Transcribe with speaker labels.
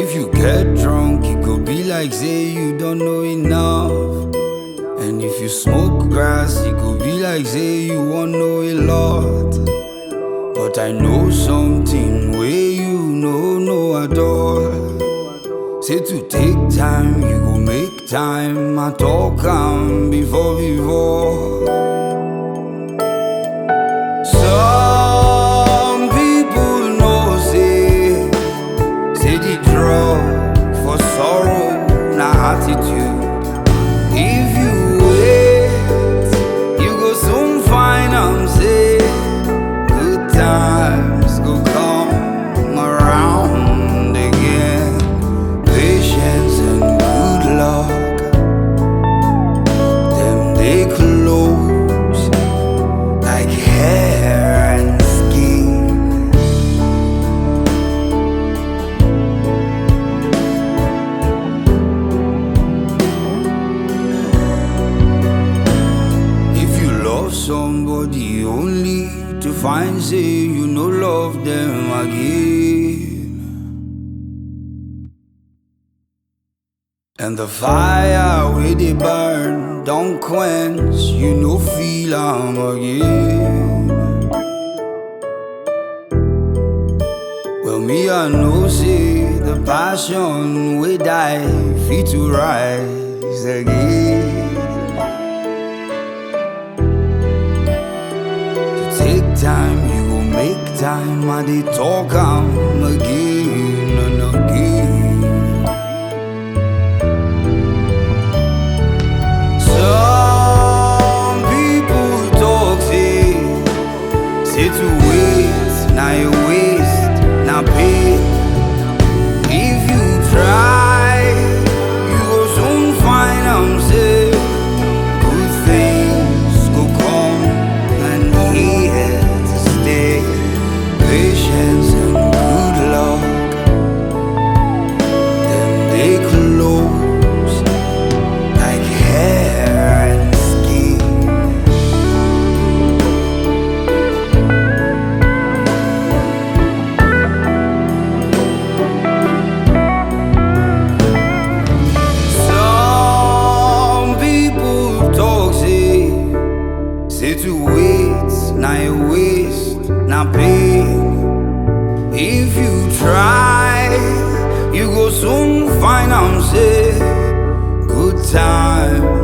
Speaker 1: If you get drunk, it could be like say you don't know enough. And if you smoke grass, it could be like say you want know a lot. But I know something where you know no at all. Say to take time, you go make time. I talk am before before. Some people know say say the drug for sorrow na attitude. If you wait, you go soon find am say good times go come around again. Patience and good luck, them they close like hair and skin. If you love somebody only to find say you no love them again. And the fire where they burn don't quench, you no feel am again. Well, me I know say the passion we die fit to rise again. To take time, you go make time, I dey talk am again and again. Some people talk say, say to wait, now you waste, now pay. If you try, you go soon find am say good things go come and here to stay. Patience and good luck, them they close like hair and skin. Some people talk say, say to wait, now you waste, now pain. If you try, you go soon find am say good time